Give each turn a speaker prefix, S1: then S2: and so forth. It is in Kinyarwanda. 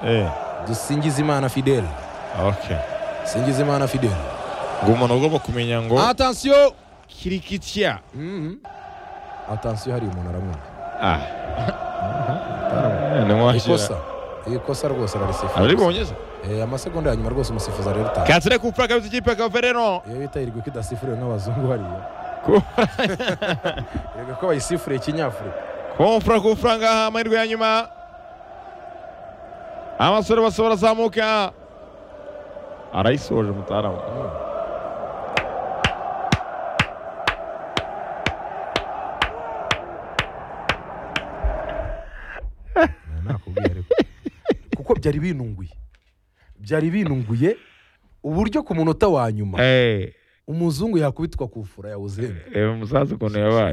S1: Eh,
S2: dusingizimana fidele
S1: okay.
S2: singizimana fidele
S1: ngo umuntu agomba kumenya ngo
S2: atansiyo
S1: kirikitya
S2: atansiyo hari umuntu aramwumva
S1: ah nimwashyira
S2: ikosa ikosa rwose ararisifuza
S1: araribonyeza
S2: Eh, amasegonda ya nyuma rwose umusifuza rero utanga
S1: katsire kupfa kabisa ikipe ya kavereno
S2: iyo bita irigwa idasifuriwe nk'abazungu bariya
S1: Ku-
S2: erega ko bayisifuriye ikinyafurika
S1: kumfura kumfura ngaha amahirwe ya nyuma abasore bose barazamuka arayisoje mutaramu
S2: nakubwiye ariko kuko byari binunguye byari binunguye uburyo ku munota wa nyuma
S1: Eh,
S2: umuzungu yakubitwa ku fura yawuzenga
S1: reba umusaza ukuntu yabaye